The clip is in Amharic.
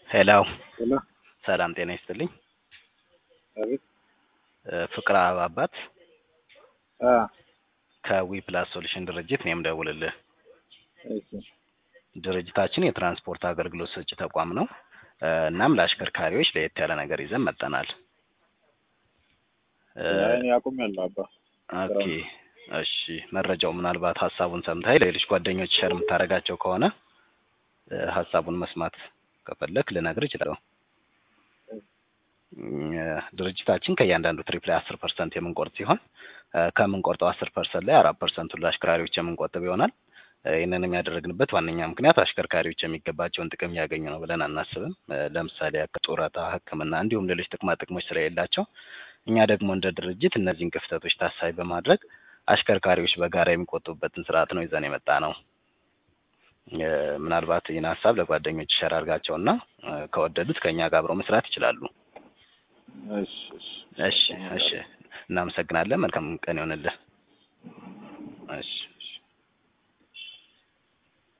ሄሎ ሄሎ ሰላም ጤና ይስጥልኝ። አቤት እ ፍቅር አባት አ ከዊ ፕላስ ሶሉሽን ድርጅት ነው የምደውልልህ። እሺ ድርጅታችን የትራንስፖርት አገልግሎት ሰጪ ተቋም ነው። እ እናም ለአሽከርካሪዎች ለየት ያለ ነገር ይዘን መጥተናል። እ እኔ አቁሜያለሁ አባ ኦኬ እሺ፣ መረጃው ምናልባት ሀሳቡን ሰምተህ ለሌሎች ጓደኞች ሸር የምታደርጋቸው ከሆነ እ ሀሳቡን መስማት ከፈለክ ልነግር እችላለሁ። እ ድርጅታችን ከእያንዳንዱ ትሪፕ ላይ አስር ፐርሰንት የምንቆርጥ ሲሆን እ ከምንቆርጠው አስር ፐርሰንት ላይ አራት ፐርሰንቱን ለአሽከርካሪዎች የምንቆጥብ ይሆናል። እ ይህንንም ያደረግንበት ዋነኛ ምክንያት አሽከርካሪዎች የሚገባቸውን ጥቅም እያገኙ ነው ብለን አናስብም። እ ለምሳሌ ያክል ጡረታ፣ ሕክምና እንዲሁም ሌሎች ጥቅማ ጥቅሞች ስለሌላቸው እኛ ደግሞ እንደ ድርጅት እነዚህን ክፍተቶች ታሳቢ በማድረግ አሽከርካሪዎች በጋራ የሚቆጥቡበትን ስርዓት ነው ይዘን የመጣ ነው። እ ምናልባት ይህን ሀሳብ ለጓደኞች ሸር አድርጋቸውና እ ከወደዱት ከእኛ ጋር አብረው መስራት ይችላሉ። እሺ እሺ እሺ እሺ፣ እናመሰግናለን። መልካም ቀን ይሆንልህ። እሺ እሺ።